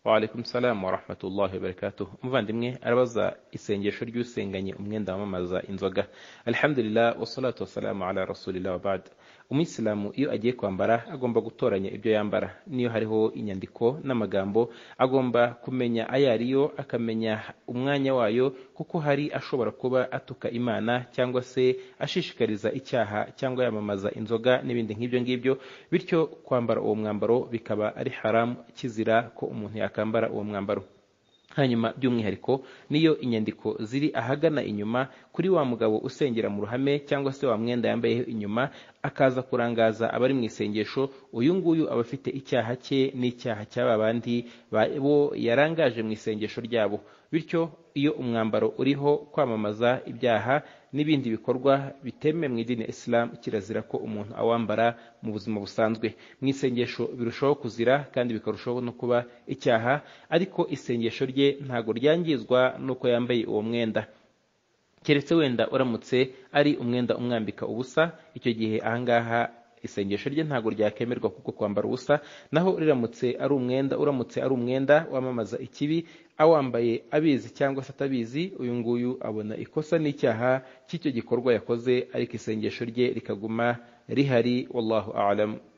Waalaikum salam wa rahmatullahi wa barakatuh umuvandimwe arabaza isengesho ry'usenganye umwenda wamamaza inzoga alhamdulillah wassalatu wassalamu ala rasulillah wabad umuyisilamu iyo agiye kwambara agomba gutoranya ibyo yambara niyo hariho inyandiko n'amagambo agomba kumenya ayo ariyo akamenya umwanya wayo kuko hari ashobora kuba atuka imana cyangwa se ashishikariza icyaha cyangwa yamamaza inzoga n'ibindi nk'ibyo ngibyo bityo kwambara uwo mwambaro bikaba ari haramu kizira ko umuntu yakambara uwo mwambaro hanyuma by'umwihariko niyo inyandiko ziri ahagana inyuma kuri wa mugabo usengera mu ruhame cyangwa se wa mwenda yambayeho inyuma akaza kurangaza abari mu isengesho uyu nguyu aba afite icyaha cye n'icyaha cy'aba bandi bo yarangaje mu isengesho ryabo bityo iyo umwambaro uriho kwamamaza ibyaha n'ibindi bikorwa biteme mu idini isilamu kirazira ko umuntu awambara mu buzima busanzwe mu isengesho birushaho kuzira kandi bikarushaho no kuba icyaha ariko isengesho rye ntabwo ryangizwa n'uko yambaye uwo mwenda keretse wenda uramutse ari umwenda umwambika ubusa icyo gihe ahangaha isengesho rye ntabwo ryakemerwa kuko kwambara ubusa naho riramutse ari umwenda uramutse ari umwenda wamamaza ikibi awambaye abizi cyangwa se atabizi uyu nguyu abona ikosa n'icyaha cy'icyo gikorwa yakoze ariko isengesho rye rikaguma rihari wallahu alam